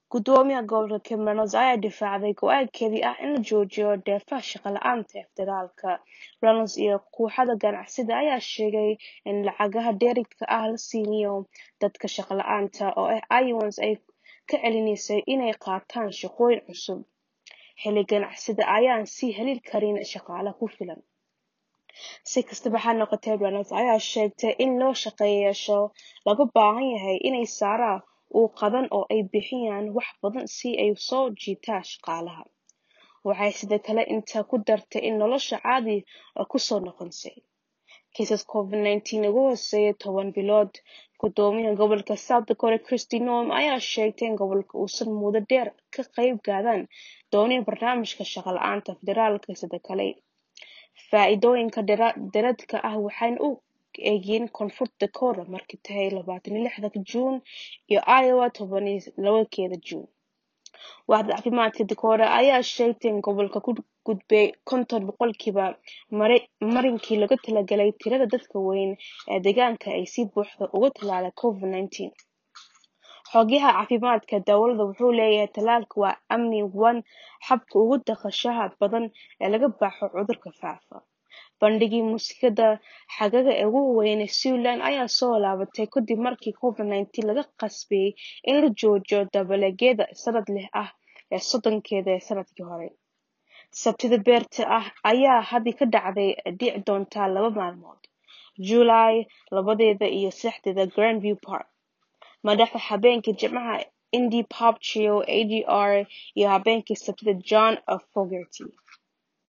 Gudoomiyaha gobolka Cameron ayaa difaacay go'aankeedii ah in la joojiyo dheefaha shaqo la'aanta ee federaalka. Reynolds iyo kooxda ganacsiga ayaa sheegay in lacagaha dheeraadka ah la siinayo dadka shaqo la'aanta ah ee Iowans ay ka celinayso inay qaataan shaqooyin cusub, xilli ganacsiga ayaan sii heli karin shaqaale ku filan. Si kastaba ha noqotee, Reynolds ayaa sheegtay in loo shaqeeyayaasha looga baahan yahay inay sare u qaadaan oo ay bixiyaan wax badan si ay u soo jiitaan shaqaalaha. Waxay sidoo kale intaa ku dartay in nolosha caadi ah ku soo noqonaysay. Kiisaska Covid-19 ugu hooseeya toban bilood. Gudoomiyaha gobolka South Dakota Kristi Noem ayaa sheegtay in gobolka uusan muddo dheer ka qayb qaadan doonin barnaamijka shaqo la'aanta federaalka sidoo kale. Faa'iidooyinka dheeraadka ah waxayna u egyihiin Koonfurta Dakota markay tahay labatan iyo lixda Juun iyo Iowa toban iyo labakeeda Juun. Waaxda caafimaadka Dakota ayaa sheegtay in gobolka ku gudbay konton boqolkiiba marinkii loogu talagalay tirada dadka weyn ee deegaanka ay si buuxda uga tallaaleen Covid-19. Xogayaha caafimaadka dowladda wuxuu leeyahay tallaalku waa amni waana habka ugu dhaqsaha badan ee laga baxo cudurka faafa. Bandhiggii muusikada xagaaga ee ugu weynaa Siouxland ayaa soo laabatay kadib markii Covid-19 laga qasbay in la joojiyo dabaaldegyada sanadlaha ah ee soddonkeeda sanadkii hore. Sabtida beerta ah ayaa hadda ka dhici doonta laba maalmood, Juulaay labadeeda iyo saddexdeeda Grandview Park. Madaxda habeenkii Jimcaha Indie Pop Trio AJR iyo habeenkii Sabtida John Fogerty.